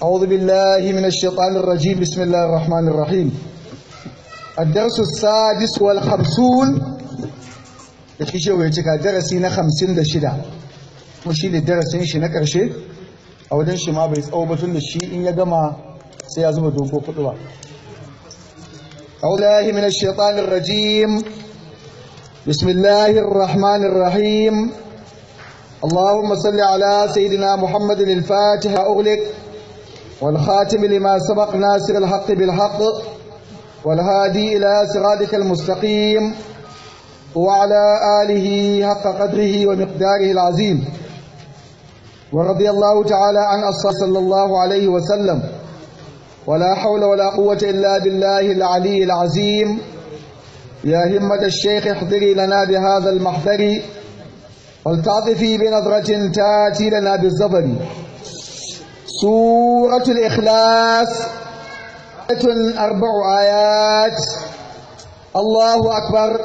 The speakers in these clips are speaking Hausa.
أعوذ بالله من الشيطان الرجيم بسم الله الرحمن الرحيم الدرس السادس والخمسون da shi shehu ya cika darasi na hamsin da shida kuma shi ne darasin shi na ƙarshe a wajen shi ma bai tsawo batun da shi in ya gama sai ya zuba dogo kudu ba أعوذ من الشيطان الرجيم بسم الله الرحمن الرحيم اللهم صل على سيدنا محمد الفاتح أغلق والخاتم لما سبق ناصر الحق بالحق والهادي إلى صراطك المستقيم وعلى آله حق قدره ومقداره العظيم ورضي الله تعالى عن أصحابه صلى الله عليه وسلم ولا حول ولا قوة إلا بالله العلي العظيم يا همة الشيخ احضري لنا بهذا المحضر ولتعطفي بنظرة تاتي لنا بالزبر سورة الإخلاص أربع آيات الله أكبر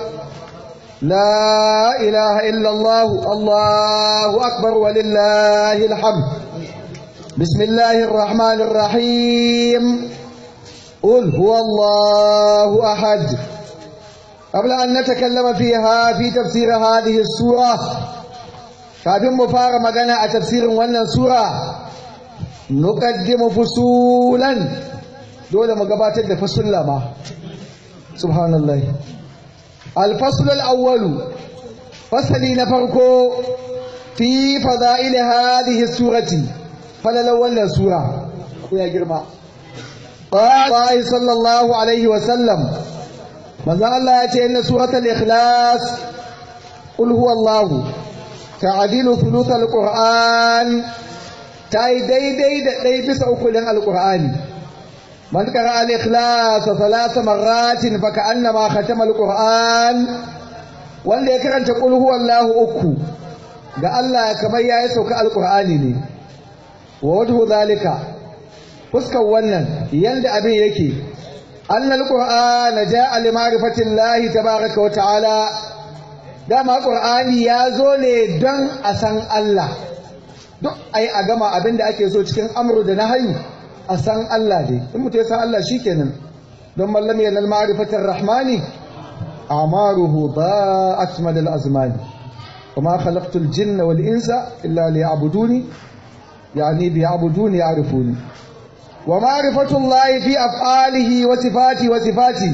لا إله إلا الله الله أكبر ولله الحمد بسم الله الرحمن الرحيم قل هو الله أحد قبل أن نتكلم فيها في تفسير هذه السورة kafin mu fara magana a tafsirin wannan sura nuqaddimu fusulan dole mu gabatar da fasulla ma subhanallah al-fasl al-awwal fasali na farko fi fada'il hadhihi surati falalan wannan sura ko ya girma qala sallallahu alaihi wa sallam manzo Allah ya ce inna suratul ikhlas qul huwallahu ta'dilu thuluth alquran tai daidai da dai bisa ukulin alqurani man qara al-ikhlas thalath marratin fa ka'annama khatama alquran wanda ya karanta qul huwallahu uku ga Allah kamar yayi sauka alqurani ne wa wajhu zalika fuskar wannan yanda abin yake annal qur'ana jaa li ma'rifati llahi tabaaraka wa ta'ala dama qur'ani ya zo ne don a san Allah duk ai a gama abin da ake so cikin amru da nahyu a san Allah dai in mutum ya san Allah shikenan don mallam yanal ma'rifatir rahmani amaruhu da'at madal azmani وما خلقت الجن والإنس إلا ليعبدوني يعني بيعبدوني يعرفوني ومعرفة الله في أفعاله وصفاته وصفاته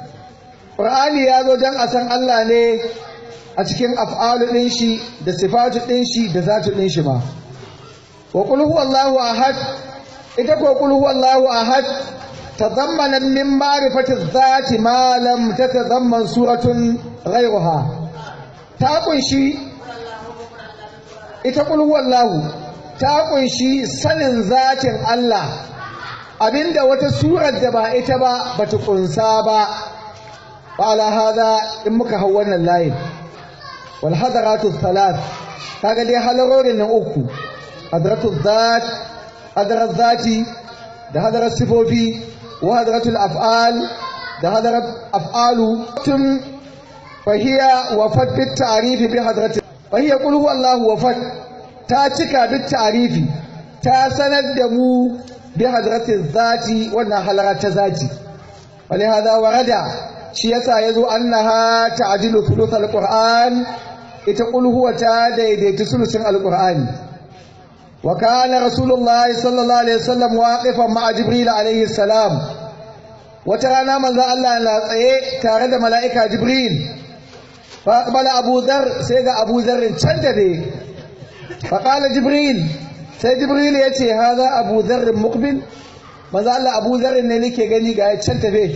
قرآني يا ذو جن أسن الله ne a cikin af'alu ɗin shi da sifatu ɗin shi da zatu ɗin shi ma wa qul huwallahu ahad ita ko qul huwallahu ahad tadammana min ma'rifati dhati ma lam tatadamman suratun ghayruha ta kunshi ita qul huwallahu ta kunshi sanin zatin Allah abinda wata surar da ba ita ba bata kunsa ba ala hada in muka hau wannan layin wal hadaratu thalath kaga dai halarorin nan uku hadaratu zat hadarat zati da hadarat sifofi wa hadaratul af'al da hadarat af'alu tun fahiya wafat bit ta'rif bi hadarati fahiya qul huwallahu wafat ta cika bit ta'rifi ta sanar da mu bi hadratin zati wannan halara ta zati wani hada warada shi yasa yazo annaha ta'dilu thuluth alquran ita qul huwa ta daidaita sulusin alqur'ani wa kana rasulullah sallallahu alaihi wasallam waqifan ma'a jibril alaihi salam wata rana manzo Allah na tsaye tare da mala'ika jibril fa aqbala abu dhar sai ga abu dhar can da be fa qala jibril sai jibril ya ce haza abu zarrin mukbil maza Allah abu zarrin ne nake gani ga ya can tafe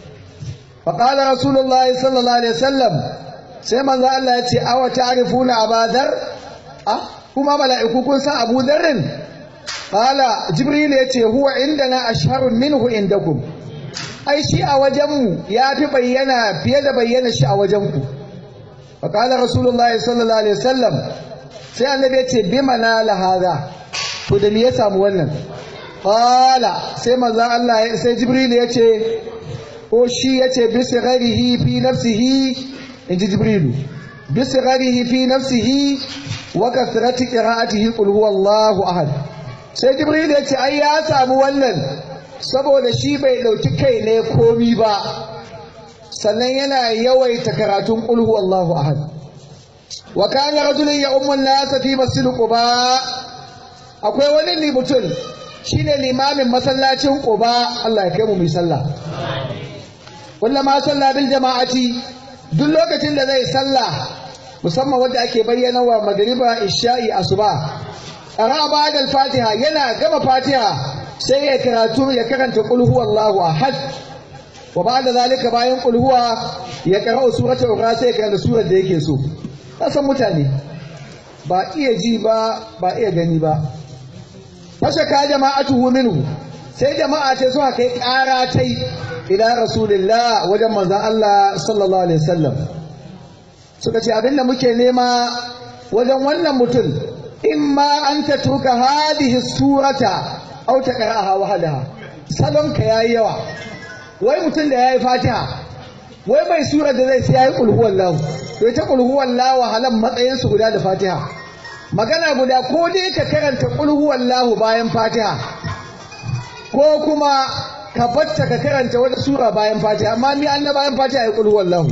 faƙala rasulullahi sallallahu alaihi wasallam sai manzo Allah ya ce awa ta'rifuna abadar a kuma mala'iku kun san abu zarrin qala jibril ya ce huwa indana ashharun minhu indakum ai shi a wajenmu ya fi bayyana fiye da bayyana shi a wajenku faƙala rasulullahi sallallahu alaihi wasallam sai annabi ya ce bima na lahada to da me ya samu wannan qala sai manzo Allah sai jibril ya ce ko shi ya ce bi sigarihi fi nafsihi inji jibril bi sigarihi fi nafsihi wa kathrati qira'atihi qul huwallahu ahad sai jibril ya ce ai ya samu wannan saboda shi bai ɗauki kai ne komi ba sannan yana yawaita karatun ƙulhu Allahu ahad wa kana rajulun ya ummun nasa fi masjid quba akwai wani ne mutum shine limamin masallacin quba Allah ya kai mu mai sallah kullama sallah bil jama'ati duk lokacin da zai sallah musamman wanda ake bayyana wa magriba isha'i asuba qara ba'da al-fatiha yana gama fatiha sai ya karatu ya karanta qul huwallahu ahad wa ba'da zalika bayan qul huwa ya qara'u suratul ukhra sai ya karanta surar da yake so kasan mutane ba iya ji ba ba iya gani ba fashaka jama'atuhu minhu sai jama'a ce suka kai ƙara tai ila rasulillah wajen manzon Allah sallallahu alaihi wasallam suka ce abinda muke nema wajen wannan mutum imma an tatruka hadhihi surata aw taqra'aha wahdaha salon ka yayi yawa wai mutum da yayi fatiha wai bai sura da zai sai yayi qul huwallahu to ita qul huwallahu halan matsayin su guda da fatiha magana guda ko dai ka karanta qul huwallahu bayan fatiha ko kuma ka batta ka karanta wata sura bayan fatiha amma ni an na bayan fatiha ya qul huwallahu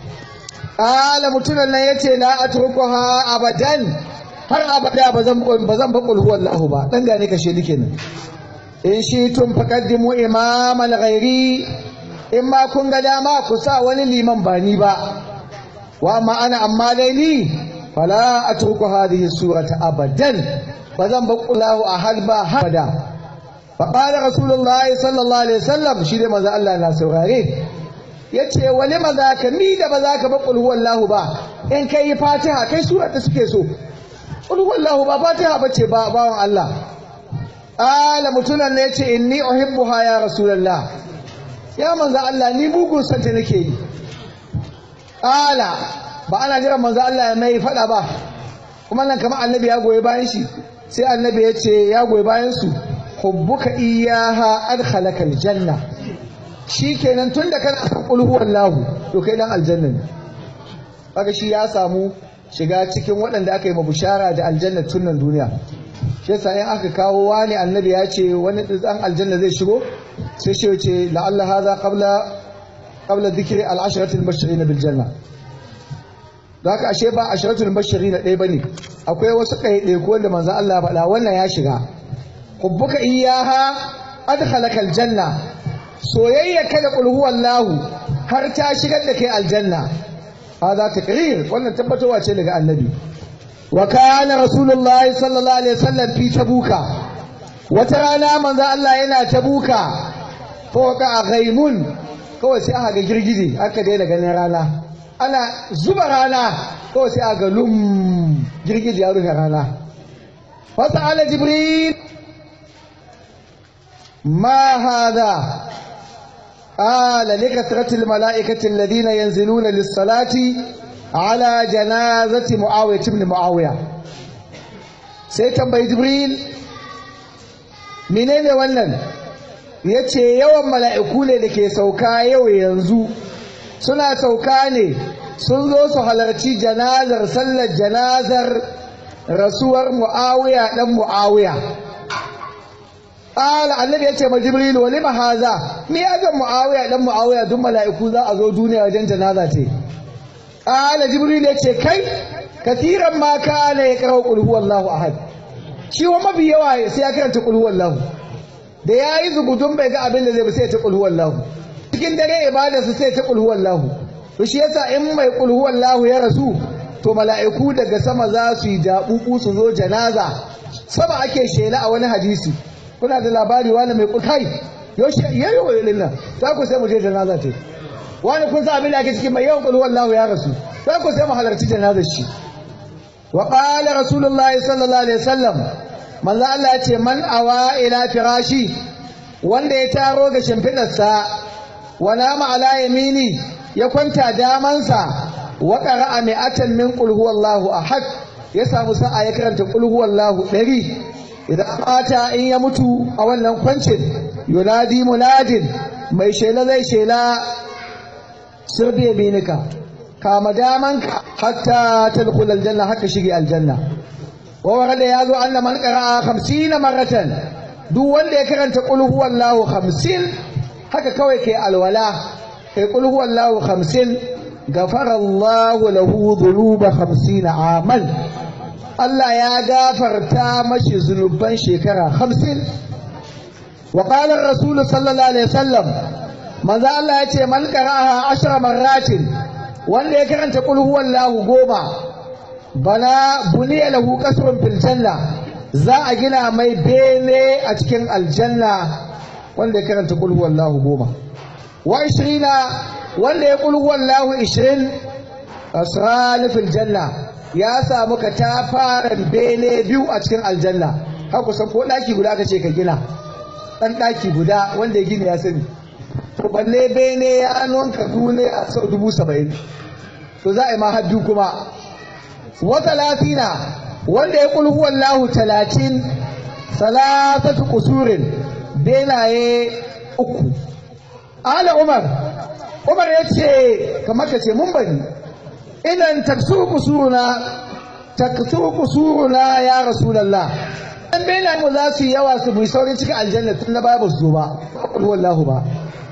ala mutunan nan yace la atrukuha abadan har abada ba zan ba zan ba qul huwallahu ba dan gane ka shedi kenan in shi tun faqaddimu imaman ghairi in ma kun ga dama ku sa wani liman ba ni ba wa amma ana amma dai ni fala atruku hadhihi surata abadan ba zan ba qullahu ahad ba habada فقال رسول الله صلى الله عليه وسلم shi dai manzo Allah na saurare yace wali maza ka mi da ba za ka ba qul huwallahu ba in kai fatiha kai sura ta suke so qul huwallahu ba fatiha bace ba bawan Allah ala mutunan ne yace inni uhibbuha ya rasulullah ya manzo Allah ni bugun santa nake yi ala ba ana jira manzo Allah ya mai fada ba kuma nan kamar annabi ya goyi bayan shi sai annabi ya ce ya goyi bayan su hubbuka iyaha adkhalaka aljanna shikenan tunda kana san qul huwallahu to kai dan aljanna ne kaga shi ya samu shiga cikin waɗanda aka yi mabushara da aljanna tun nan duniya shi yasa in aka kawo wani annabi ya ce wani dan aljanna zai shigo sai shi ce la'alla hadha qabla qabla dhikri al-ashrati al-mubashirin bil janna da haka ashe ba ashratul mubashirin ɗaya bane akwai wasu ɗaiɗaiku wanda manzo Allah ya faɗa wannan ya shiga hubbuka iyaha adkhalaka aljanna soyayya kada qul huwallahu har ta shigar da kai aljanna hada takrir wannan tabbatowa ce daga annabi wa kana rasulullahi sallallahu alaihi wasallam fi tabuka wata rana manzo Allah yana tabuka fawqa ghaimun kawai sai aka ga girgije aka daina ganin rana ana zuba rana kawai sai aka ga lum girgije ya rufe rana fasa'ala jibril ما هذا قال لكثرة الملائكة الذين ينزلون للصلاة على جنازة معاوية بن معاوية سيتم بي جبريل منين wannan yace yawan mala'iku ne da ke sauka yau yanzu suna sauka ne sun zo su halarci janazar sallar janazar rasuwar mu'awiya dan mu'awiya Ƙala annabi ya ce ma Jibril wa lima haza me ya ga Muawiya dan Muawiya duk mala'iku za a zo duniya wajen janaza ce. Ƙala Jibril ya ce kai katiran ma kana ya karau qul huwallahu ahad. Shi wa mafi yawa sai ya karanta qul huwallahu. Da yayi zugudun bai ga abin da zai ba sai ya ta qul huwallahu. Cikin dare ibadarsa sai ya ta qul huwallahu. To shi yasa in mai qul huwallahu ya rasu to mala'iku daga sama za su yi jabubu su zo janaza. Sama ake shela a wani hadisi. kuna da labari wani mai kai yaushe yayi wa nan za ku sai mu je janaza ce wani kun sa abin da ake cikin mai yawan kullu wallahu ya rasu za ku sai mu halarci janazar shi wa qala rasulullahi sallallahu alaihi wasallam manzo Allah ya ce man awa ila firashi wanda ya taro ga shimfidarsa wa nama ala yamini ya kwanta damansa wa qara'a mi'atan min qul huwallahu ahad ya samu sa'a ya karanta qul huwallahu 100 idan mata in ya mutu a wannan kwancin yunadi munadin mai shela zai shela sirbi yaminika kama damanka hatta tadkhul aljanna haka shige aljanna wa warada ya zo anna man qara'a 50 maratan duk wanda ya karanta qul huwallahu 50 haka kawai kai alwala kai qul huwallahu 50 gafara Allahu lahu dhunuba 50 aman Allah ya gafarta mashi zunuban shekara 50 wa qala ar-rasul sallallahu alaihi wasallam manzo Allah ya ce man qara'aha 10 marratin wanda ya karanta qul huwallahu goma bana buniya lahu kasrun fil janna za a gina mai bene a cikin aljanna wanda ya karanta qul huwallahu goma wa 20 wanda ya qul huwallahu 20 asran fil janna ya samu ka ta fara bene biyu a cikin aljanna har kusan ko daki guda aka ce ka gina dan daki guda wanda ya gina ya sani to balle bene ya nonka dune a sau dubu saba'in to za a yi ma haddu kuma wa talatina wanda ya kul huwallahu talatin salatatu kusurin benaye uku ala umar umar ya ce kamar ka ce mun bari idan taksu kusuruna taksu kusuruna ya rasulallah dan benaye mu za su yi yawa su bi saurin cikin aljanna tun na baya ba su zo ba kul huwallahu ba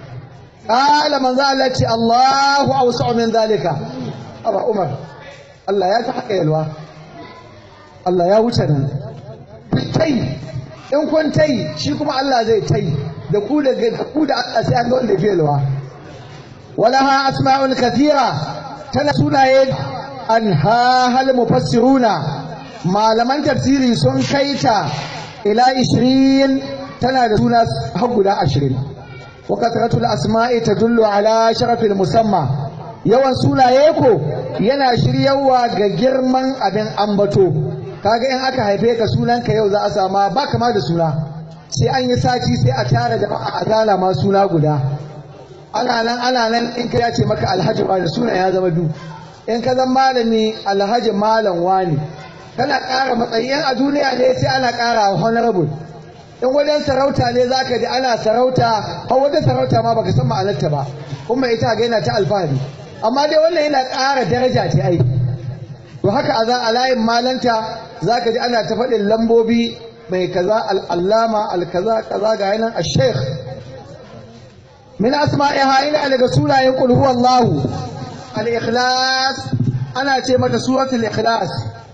قال من ذلك الله أوسع من ذلك أبا عمر Allah ya ta haka yalwa Allah ya wuce nan tai in kun tai shi kuma Allah zai tai da ku da ku da Allah sai an ga wanda ke yalwa walaha asma'ul kathira tana sunaye an ha hal mufassiruna malaman tafsiri sun kaita ila 20 tana da suna har guda 20 wa kasratul asma'i tadullu ala sharafil musamma yawan sunaye ko yana shiryawa ga girman abin ambato kaga in aka haife ka sunanka yau za a sama ba kama da suna sai an yi sati sai a tara da a gana ma suna guda ana nan ana nan in ka ce maka alhaji ba da suna ya zama du in ka zama malami alhaji malam wani kana ƙara matsayin a duniya ne sai ana ƙara honorable in wajen sarauta ne za ka ji ana sarauta har wajen sarauta ma baka san ma'anarta ba kuma ita ga yana ta alfahari amma dai wannan yana ƙara daraja ce ai to haka a za a layin malanta za ka ji ana ta faɗin lambobi mai kaza al'allama alkaza kaza ga yanan a sheikh min asma'iha ina daga sunayen qul huwallahu al-ikhlas ana ce mata suratul ikhlas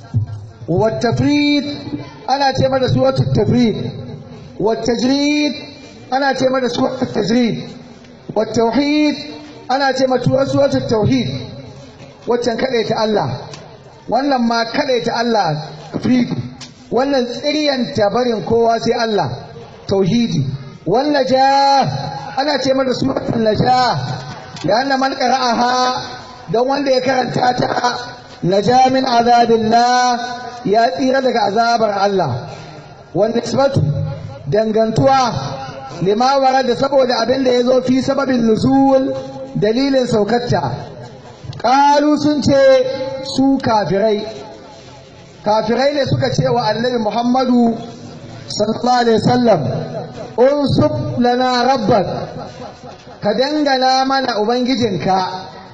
wa tafrid ana ce mata suratul tafrid wa tajrid ana ce mata suratul tajrid wa tauhid ana ce mata suratul tauhid waccan ta Allah wannan ma ta Allah tafrid wannan tsiryanta barin kowa sai Allah tauhidi wannan ja ana ce mata suratul najah da anna man qara'aha don wanda ya karanta ta naja min azabillah ya tsira daga azabar Allah wanda nisbatu dangantuwa lima warada saboda abin da ya zo fi sababin nuzul dalilin saukarta ƙalu sun ce su kafirai kafirai ne suka ce wa annabi muhammadu sallallahu alaihi wasallam unsub lana rabbak ka dangana mana ubangijinka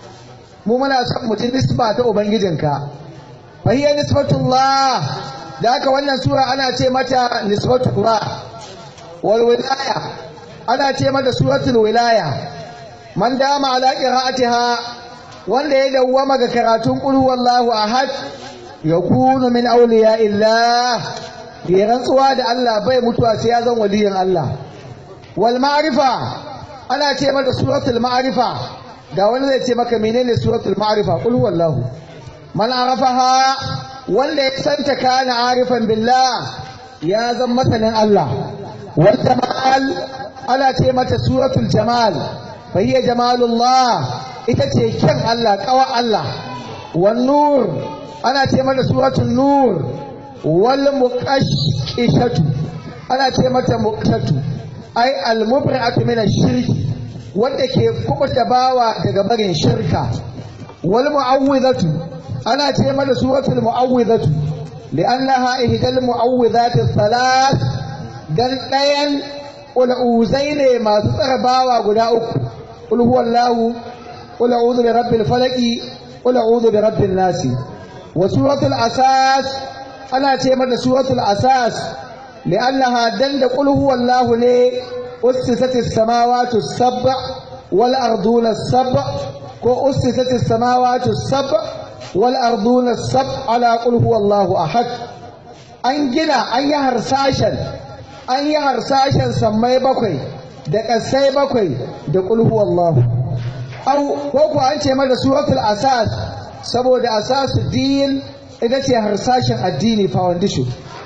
mu muna son mutum nisba ta ubangijinka fa hiya nisbatullah da haka wannan sura ana ce mata nisbatullah wal wilaya ana ce mata suratul wilaya man dama ala qira'atiha wanda ya dawwama ga karatun qul huwallahu ahad yakunu min awliya illah ya rantsuwa da Allah bai mutuwa sai ya zan waliyin Allah wal ma'rifa ana ce mata suratul ma'rifa ga wani zai ce maka menene suratul ma'rifa qul huwallahu man arafaha wanda ya santa kana arifan billah ya zan masanin Allah wal jamal ana ce mata suratul jamal fa hiya jamalullah ita ce kyan Allah kawa Allah wan nur ana ce mata suratul nur wal muqashshatu ana ce mata muqashshatu ai al mubri'atu min ash-shirki wanda ke kubuta bawa daga barin shirka wal mu'awwidhatu ana ce mata suratul mu'awwidhatu li'annaha ihdal mu'awwidhati thalath dan dayan ul'uzai ne masu tsara bawa guda uku qul huwallahu qul a'udhu bi rabbil falaq qul a'udhu bi rabbin nas wa suratul asas ana ce mata suratul asas li'annaha danda qul huwallahu ne ussisatis samawati sab'a wal arduna sab'a ko ussisatis samawati sab'a wal arduna sab'a ala qul huwallahu ahad an gina an yi harsashen an yi harsashen sammai bakwai da ƙasai bakwai da qul huwallahu au ko ko an ce mata suratul asas saboda asasu din ita ce harsashin addini foundation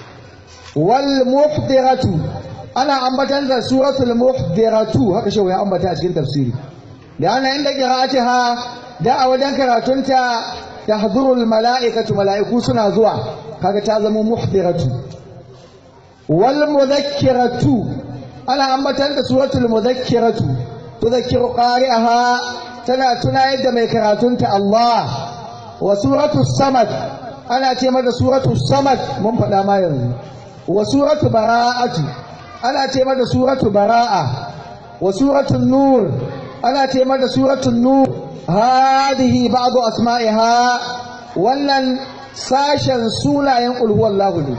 wal muhdiratu ana ambatan da suratul muhdiratu haka shi ya ambata a cikin tafsiri da ana inda qira'atiha da a wajen karatunta tahdurul mala'ikatu mala'iku suna zuwa kaga ta zama muhdiratu wal mudhakkiratu ana ambatan da suratul mudhakkiratu tudhakkiru qari'aha tana tunayar da mai karatunta Allah wa suratul samad ana ce mata suratu samad mun faɗa ma yanzu wa suratu bara'atu ana ce mata suratu bara'a wa suratu nur ana ce mata suratu nur hadihi ba'du asma'iha wannan sashen sunayen qul huwallahu ne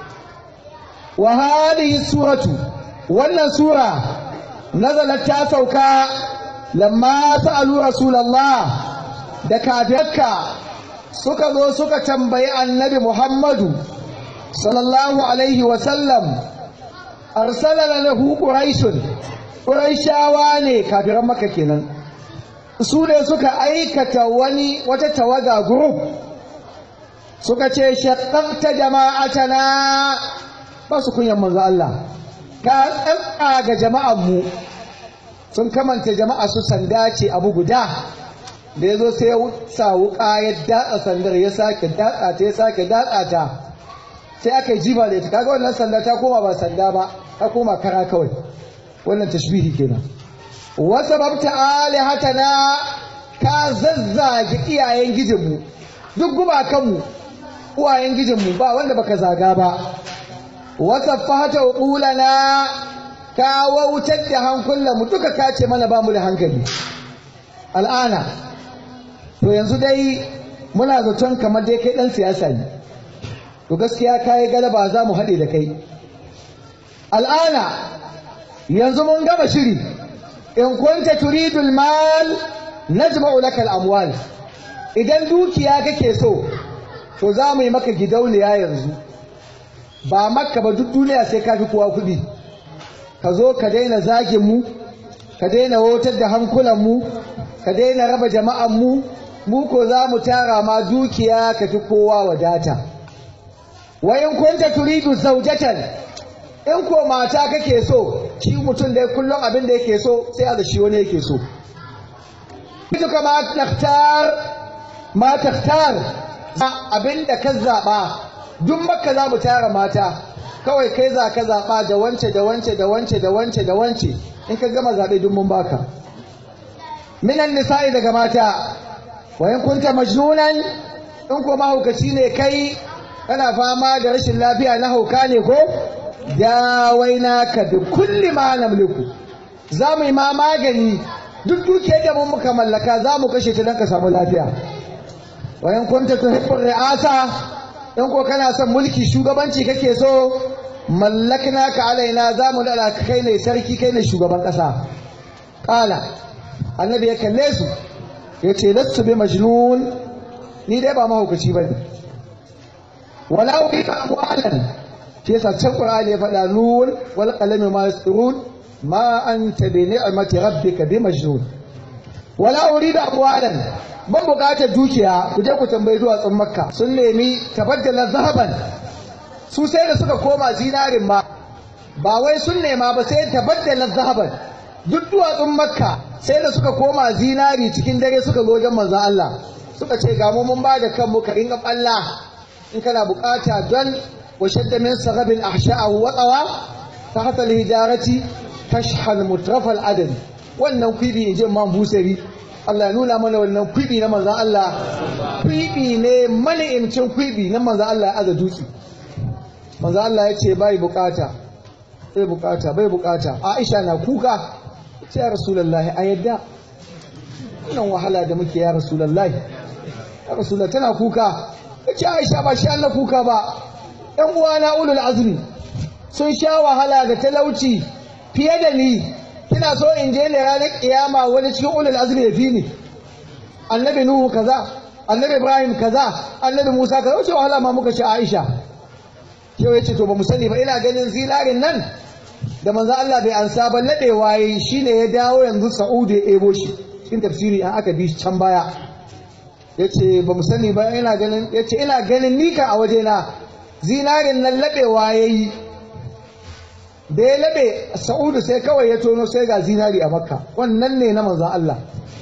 wa hadihi suratu wannan sura nazalat ta sauka lamma sa'alu rasulullah da kafirka suka zo suka tambayi annabi Muhammadu sallallahu alaihi wasallam arsala lahu quraishun quraishawa ne kafiran maka kenan su ne suka aikata wani wata tawaga group suka ce shaqqaqta jama'atana ba su kunyan manzo Allah ka tsantsa ga jama'an mu sun kamanta jama'a su sanda ce abu guda da ya zo sai ya sa wuka ya datsa sandar ya sake datsa ta ya sake datsa ta sai aka yi jiba da ita kaga wannan sanda ta koma ba sanda ba ta koma kara kawai wannan tashbihi kenan wasa babta alihatana ka zazzage iyayen gijinmu duk gumakanmu uwayen gijinmu ba wanda baka zaga ba wasa fata ulana ka wautar da hankulanmu duka kace mana ba mu da hankali al'ana to yanzu dai muna zaton kamar dai kai dan siyasa ne to gaskiya kai galaba za mu haɗe da kai al'ana yanzu mun gama shiri in kunta turidul mal najma'u laka al-amwal idan dukiya kake so to za mu yi maka gidauniya yanzu ba makka ba duk duniya sai ka fi kowa kuɗi ka zo ka daina zagin mu ka daina wotar da hankulan mu ka daina raba jama'an mu mu ko za mu tara ma dukiya ka fi kowa wadata wa in kunta turidu zawjatan in ko mata kake so shi mutum da kullum abin da yake so sai a da shi wani yake so duka ma takhtar ma takhtar abin da ka zaba duk makka za mu tara mata kawai kai za ka zaba da wance da wance da wance da wance da wance in ka gama zabe duk mun baka minan nisa'i daga mata wa in kunta majnunan in ko mahaukaci ne kai kana fama da rashin lafiya na hauka ne ko dawaina ka bi kulli ma namliku za mu yi ma magani duk dukiyar da mun muka mallaka za mu kashe ta don ka samu lafiya wa in kunta tuhibbu ri'asa in ko kana son mulki shugabanci kake so mallakna ka alaina za mu dala kai ne sarki kai ne shugaban kasa kala annabi ya kalle su ya ce lastu bi majnun ni dai ba mahaukaci ba ne wala uri ka amwalan shi yasa can qur'ani ya faɗa nun wal qalami ma yasrun ma anta bi ni'mati rabbika bi majnun wala uridu amwalan ban bukatar dukiya ku je ku tambayi duwatsun makka sun nemi tabaddala zahaban su sai da suka koma zinarin ma ba wai sun nema ba sai tabaddala zahaban duk duwatsun makka sai da suka koma zinari cikin dare suka zo wajen manzon Allah suka ce ga mu mun ba da kanmu ka ringa balla in kana bukata don wa shadda min sagabin ahsha'ahu wa tsawa tahta al-hijarati tashhal mutrafal adad wannan kwibi in ji man busari Allah ya nuna mana wannan kwibi na manzon Allah kwibi ne mani'imcin kwibi na manzon Allah ya aza dutse manzon Allah ya ce bai bukata bai bukata bai bukata Aisha na kuka ce ya rasulullahi a yadda wannan wahala da muke ya rasulullahi ya rasulullahi tana kuka ce Aisha ba shi Allah kuka ba ‘yan uwana ulul azmi sun sha wahala da talauci fiye da ni kina so in je ne ranar kiyama wani cikin ulul azmi ya fi ni annabi nuhu kaza annabi ibrahim kaza annabi musa kaza wace wahala ma muka ci aisha yau ya ce to ba mu sani ba ina ganin zinarin nan da manzo Allah bai ansa ba ladewa yayi shine ya dawo yanzu Sa'udu ya ebo shi cikin tafsiri an aka bi can baya yace ba mu sani ba ina ganin yace ina ganin nika a waje na zinarin nan labewa yayi da ya labe Sa'udu sai kawai ya tono sai ga zinari a Makka wannan ne na manzo Allah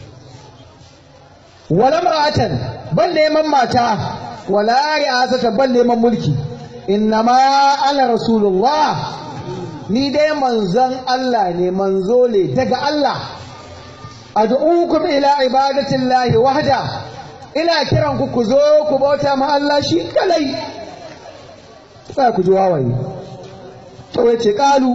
wala ma'atan ban neman mata wala ri'asata ban neman mulki innama ana rasulullah ni dai manzon Allah ne manzo ne daga Allah ad'ukum ila ibadatillahi wahda ina kiran ku ku zo ku bauta ma Allah shi kalai sai ku ji wawaye to yace kalu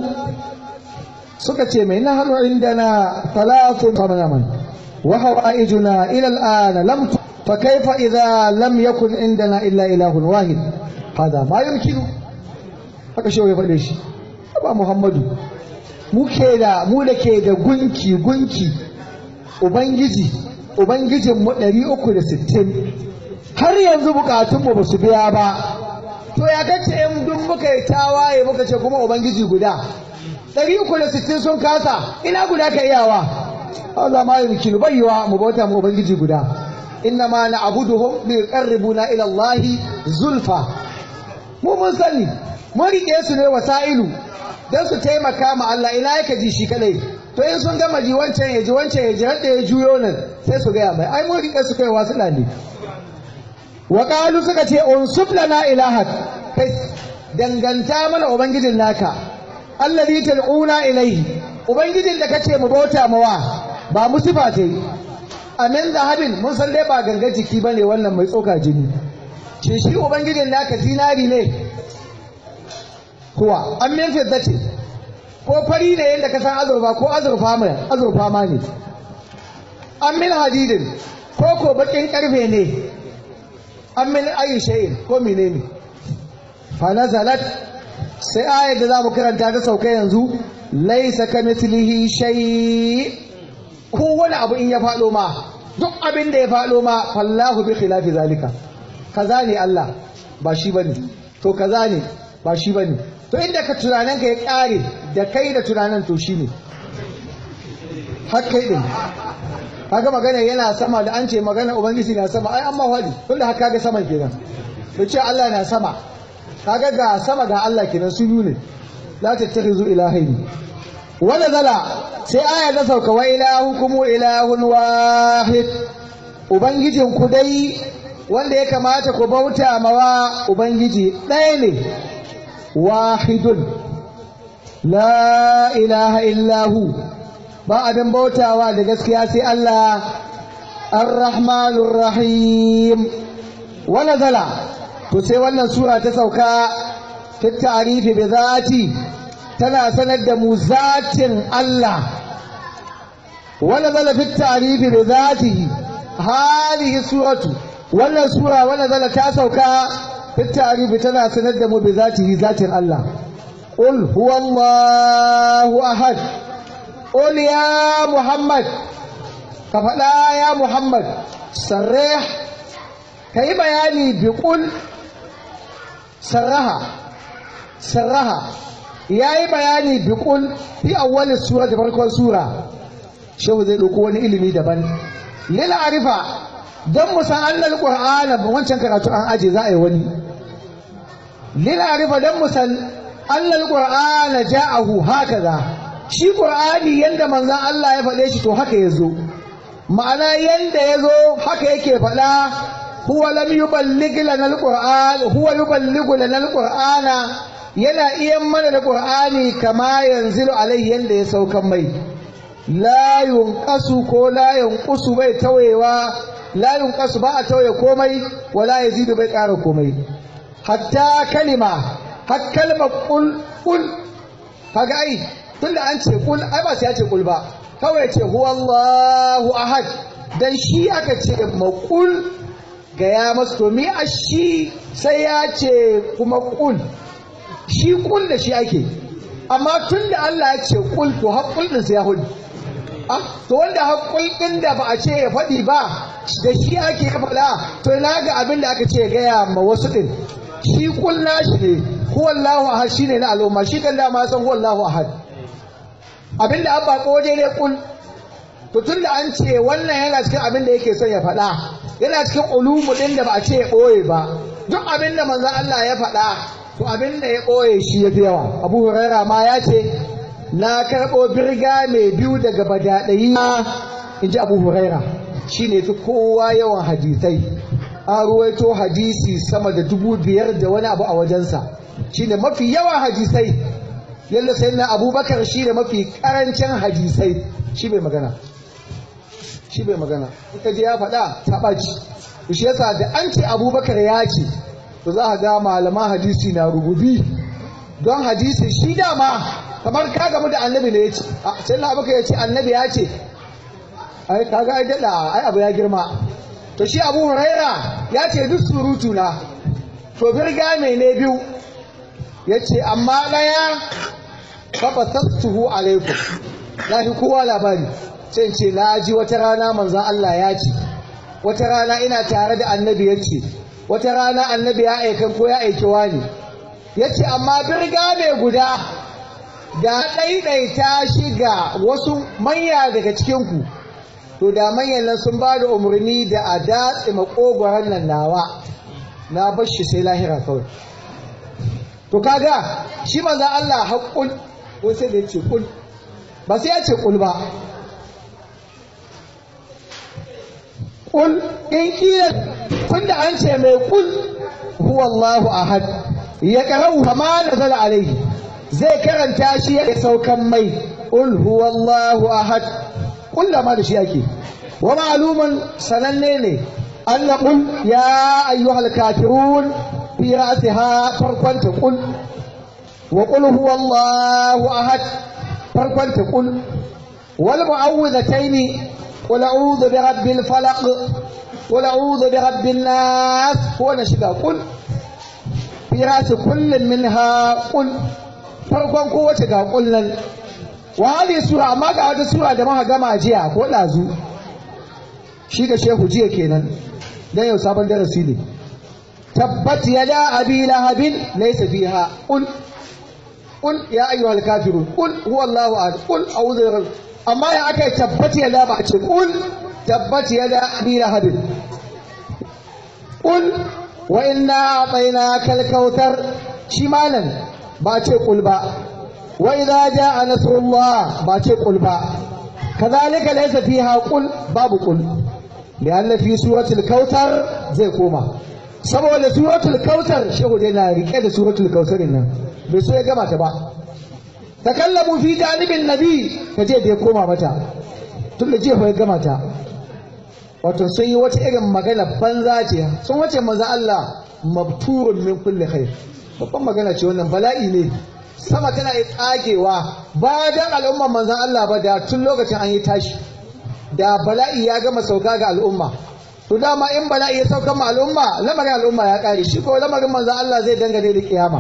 suka ce mai nahnu indana talafun famaman wa hawaijuna ila al'ana lam fa kaifa idza lam yakun indana illa ilahun wahid hada ma yumkinu haka shi ya faɗe shi ba Muhammadu mu ke da mu da ke da gunki gunki ubangiji ubangijin mu 360 har yanzu bukatun mu basu biya ba to ya kace in duk muka yi tawaye muka ce kuma ubangiji guda 360 sun kasa ina guda ka iyawa Allah ma yumkinu bayyawa mu bauta mu ubangiji guda inna ma na'buduhum liqarribuna ila Allah zulfa mu mun sani mun rike su ne wasailu don su taimaka ma Allah ina yake ji shi kadai to in sun gama ji wancan ya ji wancan ya ji har da ya juyo nan sai su gaya mai ai mun rike su kai wasu ne wa qalu suka ce unsub lana ilahak kai danganta mana ubangijin naka allazi tad'una ilayhi ubangijin da kace mu bauta mawa ba mu sifa ce amin zahabin mun san dai ba ganga jiki bane wannan mai tsoka jini ce shi ubangijin naka zinari ne kuwa an min fiddati ko fari ne yadda ka san azurfa ko azurfa mai azurfa ma ne an min hadidin ko ko bakin karfe ne an min ayi shay'in ko menene fa nazalat sai ayar da zamu karanta ta sauka yanzu laysa kamithlihi shay ko wani abu in ya faɗo ma duk abin da ya faɗo ma fallahu bi khilafi zalika kaza ne Allah ba shi bane to kaza ne ba shi bane to inda ka tunanin ka ya kare da kai da tunanin to shi ne har kai din kaga magana yana sama da an ce magana ubangiji na sama ai amma wadi tunda haka ga saman kenan to ce Allah na sama kaga ga sama ga Allah kenan su yi ne la tattakhizu ilahaini wala zala sai aya ta sauka wa ilahukum ilahun wahid ubangijin ku dai wanda ya kamata ku bauta mawa ubangiji ɗaya ne wahidun la ilaha illahu ba abin bautawa da gaskiya sai Allah ar-rahmanur rahim wa nazala to sai wannan sura ta sauka fi ta'rifi bi zati tana sanar da mu zatin Allah wa nazala fi ta'rifi bi zatihi hadhihi suratu wannan sura wa nazala ta sauka fi ta'rifi tana sanar da mu bi zatihi zatin Allah qul huwallahu ahad qul ya muhammad ka faɗa ya muhammad sarrih ka yi bayani bi qul sarraha sarraha ya yi bayani bi qul fi awwalin sura da farkon sura shehu zai ɗauko wani ilimi daban lil arifa don mu san annal qur'ana wancan karatu an aje za a yi wani lil arifa don mu san annal qur'ana ja'ahu hakaza shi qur'ani yanda manzon Allah ya faɗe shi to haka yazo ma'ana yanda yazo haka yake faɗa huwa lam yuballigh lana alquran huwa yuballighu lana alqur'ana yana iya mana da qur'ani kama yanzilu alai yanda ya saukan mai la yunqasu ko la yunqusu bai tawayewa la yunqasu ba a tawaye komai wala yazidu bai ƙara komai hatta kalima har kalmar kul kul kaga ai tunda an ce kul ai ba sai ya ce kul ba kawai ce huwallahu ahad dan shi aka ce maqul gaya masu to mi a shi sai ya ce kuma kul shi kul da shi ake amma tun da Allah ya ce kul to haƙul ɗin sai ya hudu ah to wanda haƙul ɗin da ba a ce ya faɗi ba da shi ake faɗa to ina ga abin da aka ce gaya ma wasu ɗin shi kul nashi ne huwallahu ahad shine na al'umma shi kan dama san huwallahu ahad abin da abba ko waje ne kul to tun da an ce wannan yana cikin abin da yake son ya faɗa yana cikin ulumu ɗin da ba a ce ya ɓoye ba duk abin da manzon Allah ya faɗa to abin da ya ɓoye shi ya fi yawa abu huraira ma ya ce na karɓo birga mai biyu daga badaɗayi in ji abu huraira shi ne fi kowa yawan hadisai an ruwaito hadisi sama da dubu biyar da wani abu a wajensa shi ne mafi yawan hadisai yadda sai na abubakar shi ne mafi karancin hadisai shi bai magana shi bai magana ita je ya faɗa ta ɓaci shi yasa da an ce abubakar ya ce to za a ga malaman hadisi na rububi don hadisi shi dama kamar ka gamu da annabi ne ya ce sai na abubakar ya ce annabi ya ce ai kaga ai daɗa ai abu ya girma to shi abu huraira ya ce duk surutu na to birga mai ne biyu ya ce amma ɗaya faɓa sassuhu alaikum na fi kowa labari sai ce na ji wata rana manzan Allah ya ce wata rana ina tare da annabi ya ce wata rana annabi ya aikan ko ya aiki wani ya ce amma birga mai guda da ɗaiɗaita shi ga wasu manya daga cikinku to da manyan nan sun ba da umarni da a datse makogoron nan nawa na bar shi sai lahira kawai to kaga shi manzan Allah haƙƙun ko sai da ya ce kul ba sai ya ce kul ba kul in kila tunda an ce mai kul huwa Allahu ahad ya karau kama nazala alaihi zai karanta shi ya saukan mai kul huwa Allahu ahad kullama da shi ake wa ma'lumun sananne ne an qul ya ayyuhal kafirun fi ra'siha farkon ta qul wa qul huwa Allahu ahad farkon ta qul wal mu'awwidhataini qul a'udhu bi rabbil falaq qul a'udhu bi rabbin nas ko na shiga qul fi ra'si kullin minha qul farkon kowace ga kullun wa hadhihi sura amma ga wata sura da muka gama jiya ko dazu shi da shehu jiya kenan dan yau sabon darasi ne tabbat yada abi lahabin laysa fiha qul qul ya ayyuhal kafirun qul huwa allahu ahad qul a'udhu bi rabbil amma ya aka tabbat yada ba a ce qul tabbat yada abi lahabin qul wa inna a'tainaka al-kautsar shi malan ba ce qul ba وإذا جاء نصر الله باتي قل با كذلك ليس فيها قل باب قل لأن في سورة الكوثر زي كوما saboda suratul kautsar shehu dai na rike da suratul kautsar nan bai so ya gama ta ba takallamu fi janibin nabi ka je da ya koma mata tun da jefa ya gama ta wato sun yi wata irin magana banza ce sun wace maza Allah mabturun min kulli khair babban magana ce wannan bala'i ne sama tana yi tsagewa ba dan al'umman manzan Allah ba da tun lokacin an yi tashi da bala'i ya gama sauka ga al'umma to dama in bala'i ya sauka ma al'umma lamarin al'umma ya kare shi ko lamarin manzan Allah zai dangane da kiyama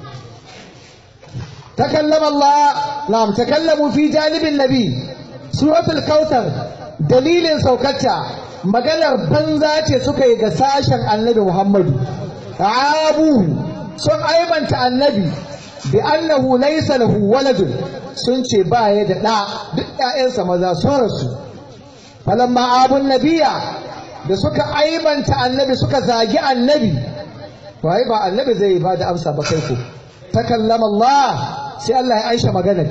takallama Allah na'am takallamu fi janibin nabi suratul kautar dalilin saukarta maganar banza ce suka yi ga sashen annabi Muhammadu abu sun aibanta annabi bi annahu laysa lahu waladun sun ce ba ya da ɗa duk ƴaƴansa maza sun rasu falamma abun nabiya da suka aibanta annabi suka zagi annabi to ai ba annabi zai ba da amsa ba kai ko takallama Allah sai Allah ya aisha maganar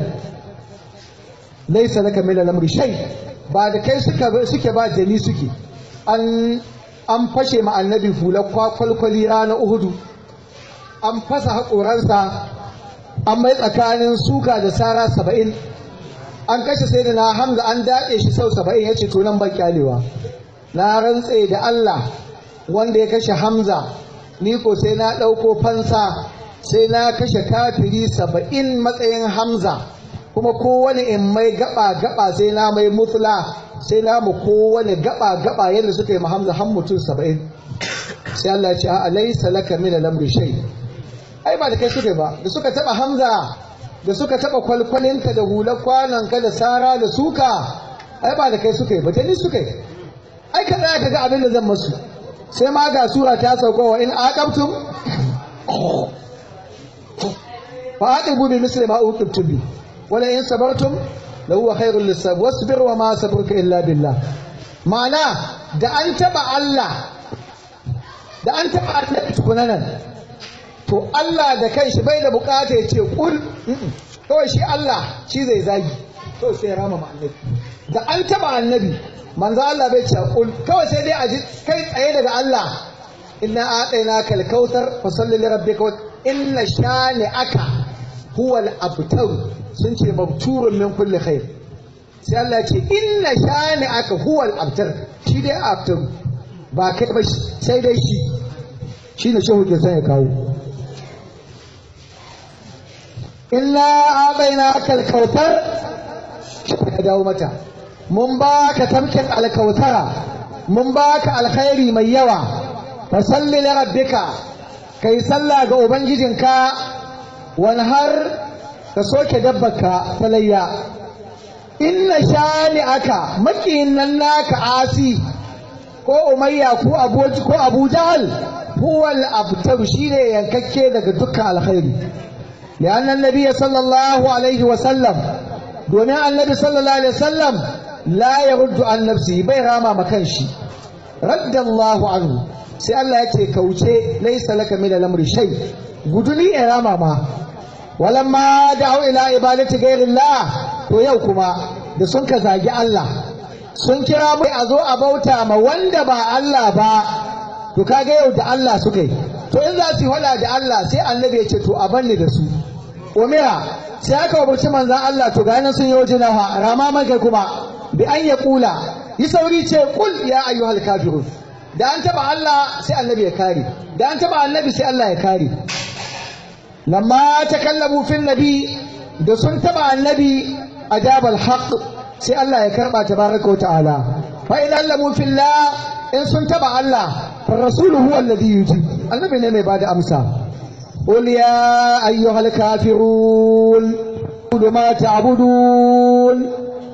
laysa laka min al-amri shay ba da kai suka suke ba jami suke an an fashe ma annabi fular kwalkwali ranar uhudu an fasa haƙoransa an mai tsakanin suka da sara saba'in an kashe sai da na hamza an daɗe shi sau saba'in ya ce to nan ban kyalewa na rantse da Allah wanda ya kashe hamza ni ko sai na ɗauko fansa sai na kashe kafiri saba'in matsayin hamza kuma kowane in mai gaba gaba sai na mai mufla sai na mu kowane gaba gaba yadda suka yi ma hamza har mutum saba'in sai Allah ya ce a laysa laka min al-amri shay ai ba da kai suka ba da suka taba Hamza da suka taba kwalkwalinka da hular kwananka da sara da suka ai ba da kai suka yi ba ta ni suka yi ai ka tsaya ka ga abin da zan masu sai ma ga sura ta sauka wa in aqabtum fa aqibu bi misli ma uqibtum bi wala in sabartum la huwa khairul lisab wasbir wa ma sabruka illa billah ma'ana da an taba Allah da an taba annabi tukunanan to Allah da kanshi bai da bukata ya ce kul kawai shi Allah shi zai zagi to sai ya rama annabi da an taba annabi manzo Allah bai ce kul kawai sai dai a ji kai tsaye daga Allah inna a'tayna kal kautsar fa salli li rabbika inna shani aka huwa al abtar sun ce mabturun min kulli khair sai Allah ya ce inna shani aka huwa al abtar shi dai abtar ba kai ba sai dai shi shine shehu ke son ya kawo illa abaina kal kautar ya dawo mata mun ba ka tamkin alkautara mun ba ka alkhairi mai yawa fa salli li rabbika kai sallah ga ubangijinka wani har ka soke dabbarka ta layya inna shani aka makiyin nan naka asi ko umayya ko abu ko abu jahal huwal abtar shine yankakke daga dukkan alkhairi لأن النبي صلى الله عليه وسلم دون النبي صلى الله عليه وسلم لا يرد عن نفسه بي راما مكانشي رد الله عنه sai Allah ya ce kauce laisa laka min al-amri shay guduni ya rama ma walamma da'u ila ibadati ghairillah to yau kuma da sun ka zagi Allah sun kira mai a zo a bauta ma wanda ba Allah ba to kaga yau da Allah suka yi to in za su hada da Allah sai annabi ya ce to a banni da su umira sai aka wabuci manzan Allah to ga nan sun yi wajen nawa rama man kai kuma bi an ya kula yi sauri ce kul ya ayyuhal kafirun da an taba Allah sai annabi ya kare da an taba annabi sai Allah ya kare lamma takallamu fil nabi da sun taba annabi ajabal haqq sai Allah ya karba tabaraka wa ta'ala fa idan lamu fillah in sun taba Allah fa rasuluhu huwa alladhi yujib annabi ne mai bada amsa قل يا أيها الكافرون ما تعبدون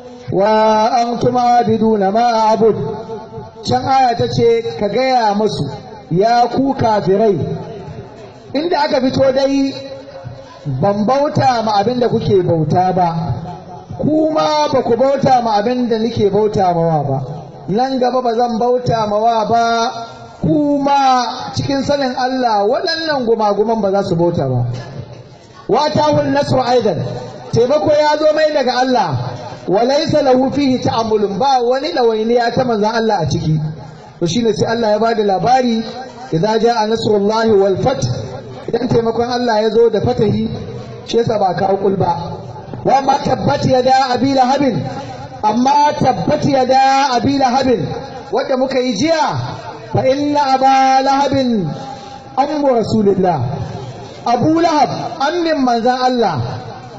وأنتم عابدون ما أعبد can aya ta ce ka gaya masu ya ku kafirai inda aka fito dai ban bauta ma abin da kuke bauta ba kuma ba ku bauta ma abin da nake bauta mawa ba nan gaba ba zan bauta mawa ba kuma cikin sanin Allah waɗannan gumaguman ba za su bauta ba wata wul nasru aidan taimako ya zo mai daga Allah walaisa lahu fihi ta'ammulun ba wani dawainiya ta manzon Allah a ciki to shine sai Allah ya bada labari idza jaa nasrullahi wal fath idan taimakon Allah ya zo da fatahi shi yasa ba kawo kul ba wa ma tabbat yada abi lahabin amma tabbat yada abi lahabin wanda muka yi jiya fa inna aba lahabin ammu rasulillah abu lahab ammin manzon Allah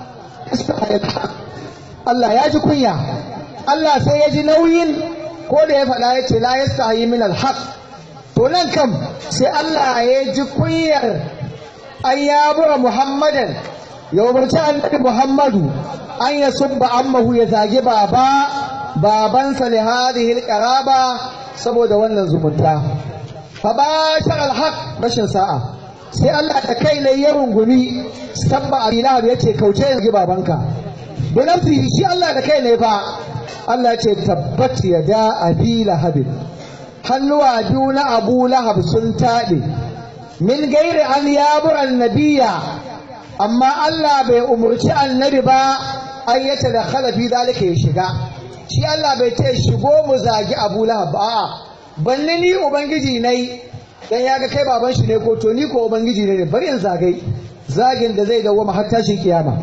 Allah ya ji kunya Allah sai ya ji nauyin ko da ya faɗa ya ce la yastahi min alhaq to nan kam sai Allah ya ji kunyar an yabura Muhammadan ya umarci annabi Muhammadu an ya subba ammahu ya zagi baba babansa li hadhihi alqaraba saboda wannan zumunta fa bashar alhaq rashin sa'a sai Allah da kai ne ya rungumi sabba abilahab yace kauce ya babanka da nafsihi shi Allah da kai ne fa Allah ce tabbat ya da abi lahabin hannuwa biyu na abu lahab sun taɗe min gairi an yabura annabiya amma Allah bai umurci annabi ba an yace da khalafi zalika ya shiga shi Allah bai ce shigo mu zagi abu lahab ba banni ni ubangiji nai dan ya ga kai baban shi ne ko to ni ko ubangiji ne bari in zagai zagin da zai dawo har tashin kiyama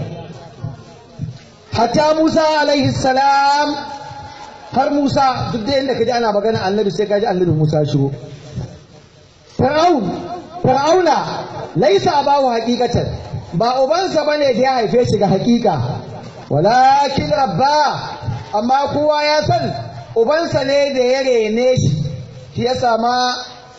hatta Musa alaihi salam har Musa duk da inda kaji ana magana annabi sai kaji annabi Musa shigo Fir'aun Fir'auna laisa abahu haqiqatan ba ubansa bane da ya haife shi ga haqiqa walakin rabba amma kowa ya san ubansa ne da ya rene shi shi ya sama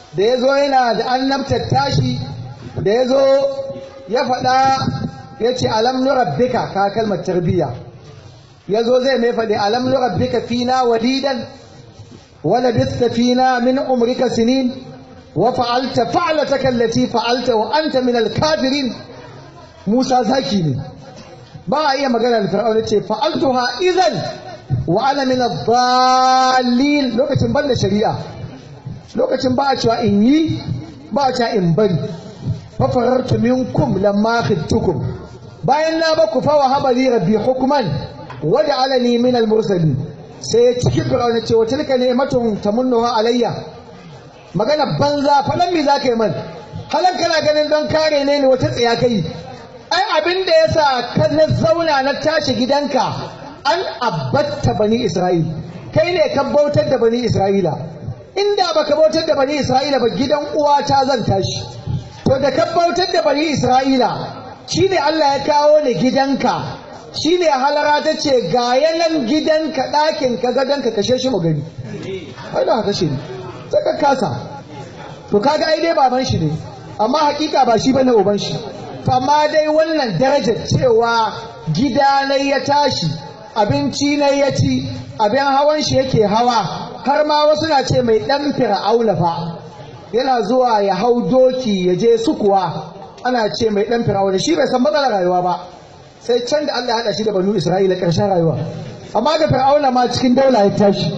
da ya zo yana da annabtar tashi da ya zo ya faɗa ya ce alam nurabbika ka kalmar tarbiyya ya zo zai mai faɗi alam nurabbika fina walidan wala bista fina min umrika sinin wa fa'alta fa'alataka allati fa'alta wa anta min al-kafirin Musa zaki ne ba a iya magana da Fir'auna ce fa'altuha idan wa ana min ad-dallin lokacin banda shari'a lokacin ba a cewa in yi ba a cewa in bari fa farartu minkum lamma khiftukum bayan na ba ku fa wa habali rabbi hukman wa ja'alani min al-mursalin sai cikin Fir'auna ce wa tilka ni'matun tamunnuha alayya magana banza faɗan me za ka yi man halan kana ganin don kare ne ne wata tsaya kai ai abin da ya sa ka na zauna na tashi gidanka an abbatta bani isra'il kai ne ka bautar da bani isra'ila inda baka bautar da bani isra'ila ba gidan uwata zan tashi to da ka bautar da bani isra'ila shine Allah ya kawo ni gidanka shine halara ta ce ga yanan gidanka ɗakin ka gadonka kashe shi mu gani ai da kashe ni sai ka kasa to kaga ai dai baban shi ne amma hakika ba shi bane uban shi to amma dai wannan darajar cewa gida ne ya tashi abinci ne ya ci abin hawan shi yake hawa har ma wasu na ce mai dan fir'auna fa yana zuwa ya hau doki ya je sukuwa ana ce mai dan fir'auna shi bai san matsalar rayuwa ba sai can da Allah ya hada shi da banu Isra'ila karshen rayuwa amma da fir'auna ma cikin daula ya tashi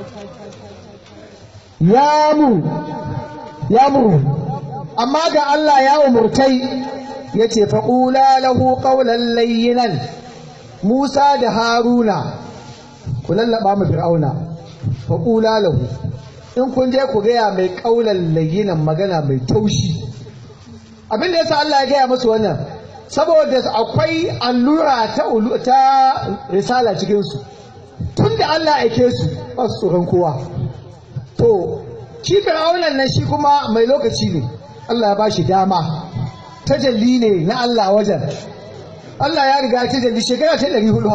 ya mu ya mu amma ga Allah ya umurtai ya ce faƙula lahu ƙaunar layyinan Musa da Haruna ku lallaba mu fir'auna faƙula lahu in kun je ku gaya mai ƙaunar layyinan magana mai taushi abin da yasa Allah ya gaya musu wannan saboda akwai allura ta, ta risala cikinsu tun da Allah aike su ba su tsoron kowa to shi fir'aunan nan shi kuma mai lokaci ne Allah ya ba shi dama tajalli ne na Allah wajen Allah ya riga tajalli shekara ta ɗari hudu